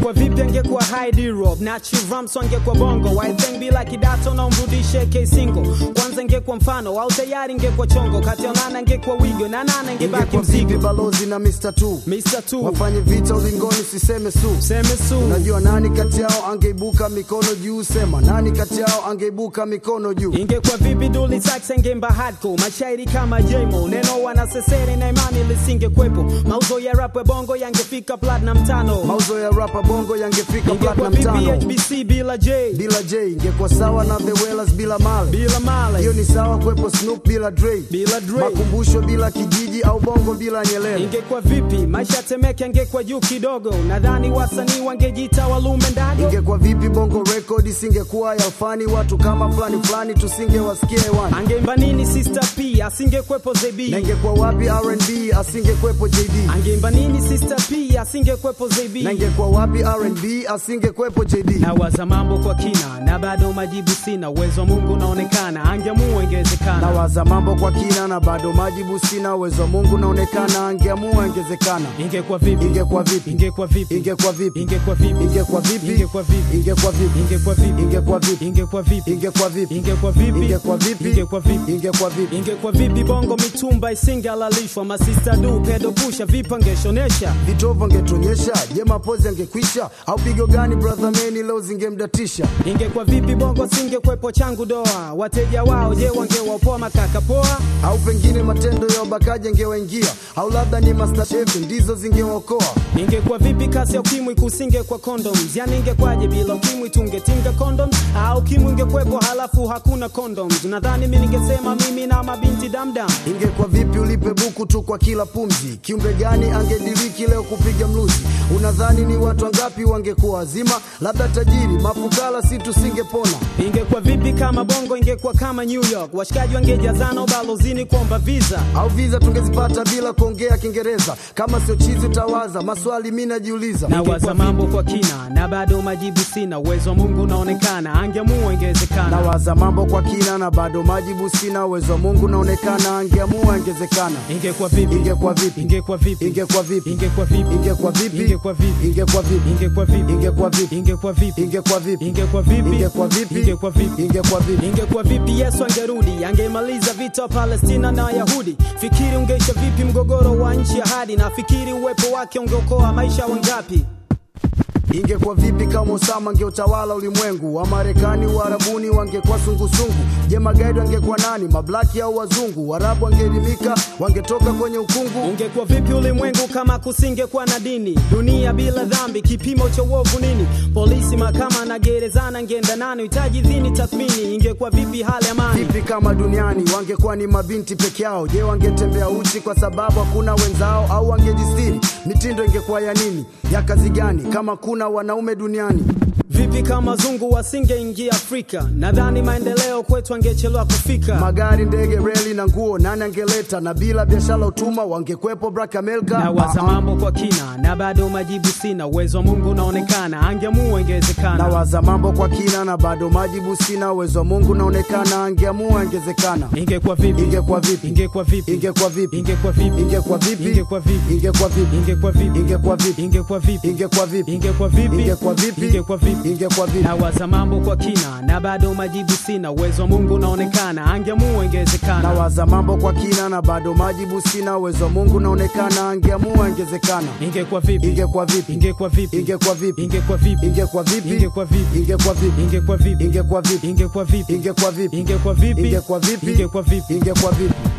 ingekuwa vipi angekuwa haidirop nachiramso angekuwa bongo waitheng bila kidato na umrudishe kesingo kwanza ingekuwa mfano au tayari ingekuwa chongo kati ya nana ingekuwa wigo na nana ingebaki ingekuwa vipi mzigo balozi na Mr. Tu Mr. Tu wafanye vita ulingoni, siseme su seme su Unajua nani kati yao angeibuka mikono juu? Sema nani kati yao angeibuka mikono juu? ingekuwa vipi duli sax angemba hardcore mashairi kama jemo neno wanasesere na imani lisingekwepo mauzo ya rap bongo yangefika platinum tano Mauzo ya rapa bongo yangefika ingekuwa platinum vipi tano HBC bila J bila J, ingekuwa sawa na The Wellers bila Male. bila Male Hiyo ni sawa kwepo Snoop bila Dre, bila Dre makumbusho bila kijiji au bongo bila Nyerere. ingekuwa vipi maisha ya temeke angekuwa juu kidogo nadhani wasanii wangejita walume ndago Ingekuwa vipi bongo record isingekuwa ya fani, watu kama fulani fulani tusingewasikia hewani. angeimba nini sister p asingekwepo zb Na ingekuwa wapi R&B asingekwepo JD? angeimba nini sister p asingekwepo zb Na ingekuwa wapi R&B asingekwepo JD? nawaza mambo kwa kina na bado majibu sina uwezo wa mungu unaonekana angeamua ingewezekana nawaza mambo kwa kina na bado majibu sina. Uwezo wa Mungu naonekana, angeamua ingezekana. ingekuwa vipi Ingekuwa vipi? ingekuwa vipi Ingekuwa vipi? ingekuwa vipi Ingekuwa vipi? ingekuwa vipi Ingekuwa vipi? ingekuwa vipi Ingekuwa vipi? ingekuwa vipi Ingekuwa vipi? ingekuwa vipi Ingekuwa vipi? ingekuwa vipi Ingekuwa vipi? ingekuwa vipi bongo mitumba isingalalishwa masista du pedo pusha vipi angeshonesha Vitovu angetonyesha, je, mapozi angekwisha? Au pigo gani brother meni leo zingemdatisha? ingekuwa vipi bongo singekwepo changu doa wateja wao je wangewapoa makaka poa Au pengine matendo ya ubakaji angewaingia, au labda ni Masterchef ndizo zingewaokoa. ingekuwa vipi kasi ya ukimwi kusinge kwa condoms yani ingekwaje bila ukimwi tungetinga condoms au ukimwi ingekwepo halafu hakuna condoms nadhani mi ningesema mimi na mabinti damdam Ingekuwa vipi ulipe buku tu kwa kila pumzi? Kiumbe gani angediriki leo kupiga mluzi? Unadhani ni watu wangapi wangekuwa wazima? Labda tajiri, mafukara, si tusingepona. ingekuwa vipi kama bongo ingekuwa kama new york washikaji wangejazana ubalozini kuomba visa au viza tungezipata bila kuongea Kiingereza. Kama sio chizi utawaza maswali, mi najiuliza. nawaza mambo kwa kina na bado majibu sina uwezo wa mungu unaonekana angeamua ingewezekana Nawaza mambo kwa kina na bado majibu sina. Uwezo wa Mungu naonekana, angeamua ingezekana. ingekuwa vipi Ingekuwa vipi? ingekuwa vipi Ingekuwa vipi? ingekuwa vipi Ingekuwa vipi? ingekuwa vipi Ingekuwa vipi? ingekuwa vipi Ingekuwa vipi? ingekuwa vipi Ingekuwa vipi? ingekuwa vipi Ingekuwa vipi? ingekuwa vipi Ingekuwa vipi? ingekuwa vipi yesu angerudi angemaliza vita wa palestina na wayahudi fikiri ungeisha vipi mgogoro wa nchi ya hadi na fikiri uwepo wake ungeokoa maisha wangapi Ingekuwa vipi kama Osama angeutawala ulimwengu? Wamarekani Waarabuni wangekuwa sungusungu. Je, magaidi wangekuwa nani? Mablaki au wazungu? Waarabu wangeelimika, wangetoka kwenye ukungu. ungekuwa vipi ulimwengu kama kusingekuwa na dini dunia bila dhambi kipimo cha uovu nini polisi mahakama na gerezana ngeenda nani hitaji dhini tathmini ingekuwa vipi hali ya amani Vipi kama duniani wangekuwa ni mabinti peke yao? Je, wangetembea uchi kwa sababu hakuna wenzao, au wangejistiri? Mitindo ingekuwa ya nini? Ya kazi gani kama kuna wanaume duniani? vipi kama wazungu wasingeingia afrika nadhani maendeleo kwetu angechelewa kufika Magari, ndege, reli na nguo nani angeleta? Na bila biashara utumwa wangekwepo Black America. nawaza Ah, ah. mambo kwa kina na bado majibu sina uwezo wa mungu unaonekana angeamua ingewezekana Nawaza mambo kwa kina na bado majibu sina. Uwezo wa Mungu naonekana, angeamua ingezekana. ingekuwa vipi Ingekuwa vipi? ingekuwa vipi Ingekuwa vipi? ingekuwa vipi Ingekuwa vipi? ingekuwa vipi Ingekuwa vipi? ingekuwa vipi Ingekuwa vipi? ingekuwa vipi Ingekuwa vipi? ingekuwa vipi Ingekuwa vipi? ingekuwa vipi Ingekuwa vipi? nawaza mambo kwa kina na bado majibu sina uwezo wa mungu unaonekana angeamua ingewezekana Nawaza mambo kwa kina na bado majibu sina. Uwezo wa Mungu naonekana, angeamua ingezekana. ingekuwa vipi Ingekuwa vipi? ingekuwa vipi Ingekuwa vipi? ingekuwa vipi Ingekuwa vipi? ingekuwa vipi Ingekuwa vipi? ingekuwa vipi Ingekuwa vipi? ingekuwa vipi Ingekuwa vipi? ingekuwa vipi Ingekuwa vipi? ingekuwa vipi Ingekuwa vipi?